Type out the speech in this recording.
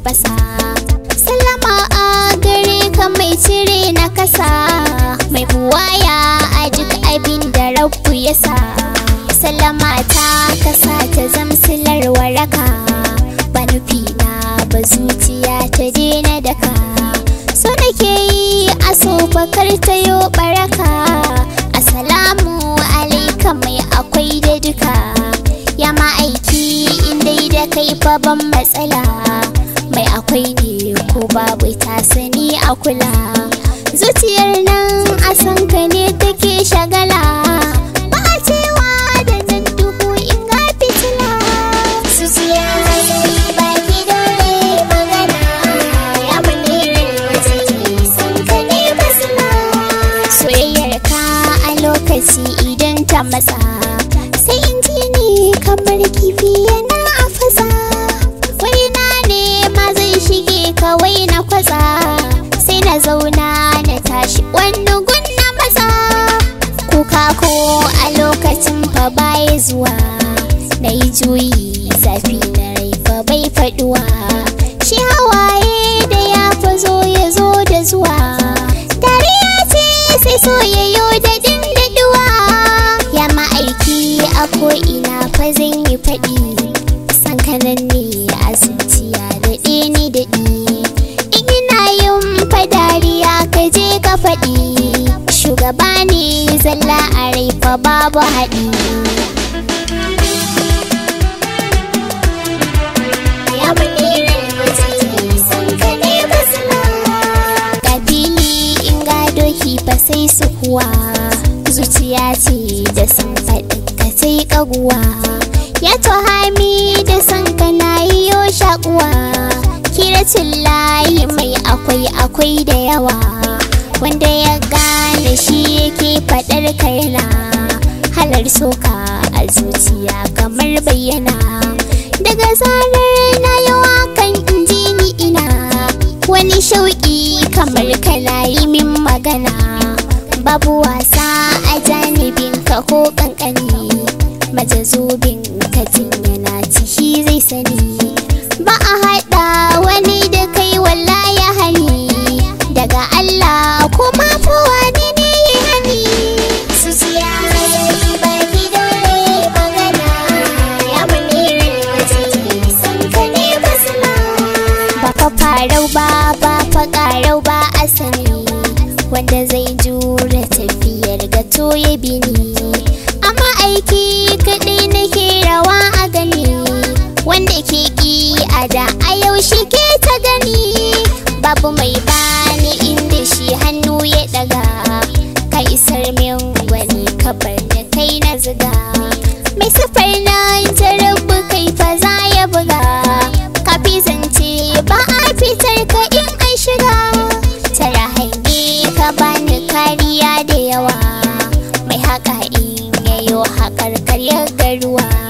tafasa Salama a gare ka mai cire na kasa Mai buwaya a duk abin da rabu ya sa Salama ta kasa ta zamsilar waraka Ba nufi na ba zuciya ta daina daka So nake yi a so bakar ta yo baraka Assalamu alaika mai akwai da duka Ya ma'aiki in dai da kai fa ban matsala Mai akwai ne ko babu ta sani a kula Zuciyar nan a san ka ne take shagala Ba a cewa da nan duhu in ga fitila Zuciya ba ki dole magana Ya bane wace san ka ne basila Soyayyar ka a lokaci idan ta matsa Sai in ji ni kamar kifi yana a fasa Waina ne ma zai shige kawai na kwatsa Sai na zauna na tashi wani gun na maza Kuka ko a lokacin fa baya zuwa Na yi juyi zafi na rai fa bai faduwa Shi hawaye da ya fa zo ya zo da zuwa Dariya ce sai soyayyo da dindaduwa Ya ma'aiki a ko'ina fa zan yi faɗi San kanan ne a zuciya daɗe ni daɗi In ina yin fa dariya ka je ka faɗi Shugaba ne zalla a rai fa babu haɗi Ya bane rai san ka ne basma Kabili in ga doki ba sai su kuwa Zuciya ce da san faɗin ka sai ƙaguwa Ya hami da san ka na yi yo shaƙuwa Kiracin layi mai akwai akwai da yawa Wanda ya gane shi yake faɗar kaina Halar soka a zuciya kamar bayyana Daga zarar na yi wakan inji ni ina Wani shauƙi kamar kana yi min magana Babu wasa a janibinka ko ƙanƙani Majazubin katin yana ciki zai sani Ba a haɗa wani da kai wallahi hani Daga Allah kuma fa wani ne ya hani Zuciya baki dole magana Ya bane wace san ka ne basma Ba fa farau ba ba fa ƙarau ba asali Wanda zai jure tafiyar gato ya bini Amma aiki kaɗai nake rawa a gani Wanda ke ƙi a da a yau shi ke ta gani Babu mai bani inda shi hannu ya ɗaga Ka isar min wani kabar da kai na ziga Mai safar nan ta rabu kai fa za ya buga Kafi zance ba a fitar ka in an shiga Tara hange ka bani kariya da yawa Mai haka in yayo haƙar karyar garuwa